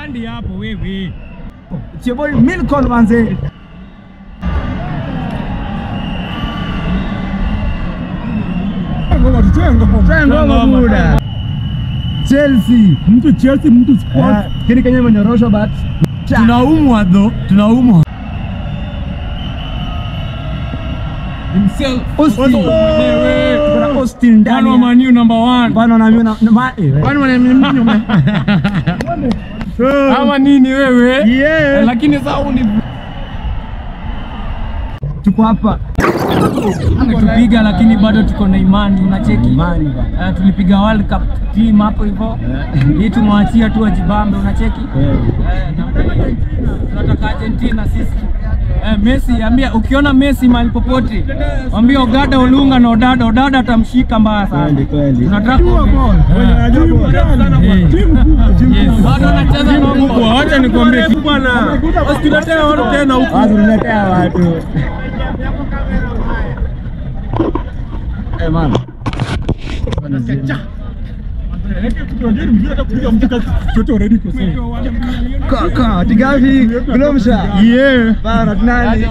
upandi hapo wewe. It's your boy Milcon manze. Ngoma tutoe ngoma. Try ngoma buda. Chelsea. Mtu Chelsea, mtu Sport. Eh, Kini Kenya imenyorosha but Tunaumwa dho, tunaumwa. Himself. Austin. Watu mwenyewe. Kuna Austin One ndani. wa Man U number one. Bana na mimi na na- ma eh. Kwani wana ama nini wewe? Yeah. Lakini sasa uni Tuko hapa. tupiga lakini bado tuko na imani unacheki. Imani bana. Eh, tulipiga World Cup team hapo hivyo. Hii tumewachia tu wajibambe unacheki. Eh, na- tunataka Argentina sisi. Eh, Messi ambia ukiona Messi mahali popote ambia Ogada Olunga na Odada Odada atamshika mbaya sana. Kweli kweli. Tunataka bado anacheza na kubwa. Acha nikwambie bwana. Usituletee watu tena huku. Wazo niletea watu. Eh man. Kaka, tigavi, Glomsha. Yeah. Bana tunani?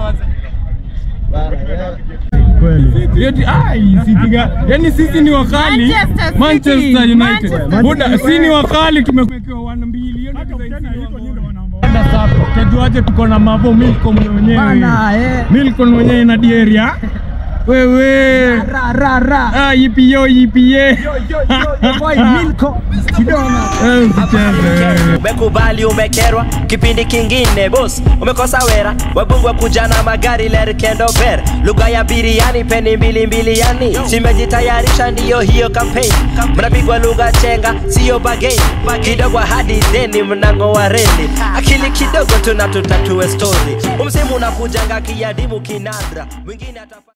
Eti ai sipiga. Yaani sisi ni wakali Manchester City. Manchester United. Manchester Buda City. si ni wakali tumewekewa 1 bilioni Hata sasa tujuaje tuko na Mavo Milcom mwenyewe. Bana eh. Milcom mwenyewe na Dieria. Wewe. Ra ra ra. Ah yipiyo yipiye. Yo yo yo boy Milko. Kidona. Eh usicheze. umekubali umekerwa kipindi kingine bos umekosa wera wabungwa kuja na magari lerkendo ber lugha ya biriani peni mbili mbili yani simejitayarisha ndiyo hiyo kampeni mnapigwa lugha chenga siyo bageni kidogo hadi deni mnang'oa reli akili kidogo tuna tutatue stori umsimu unakujanga kiadimu kinadra mwingine atafa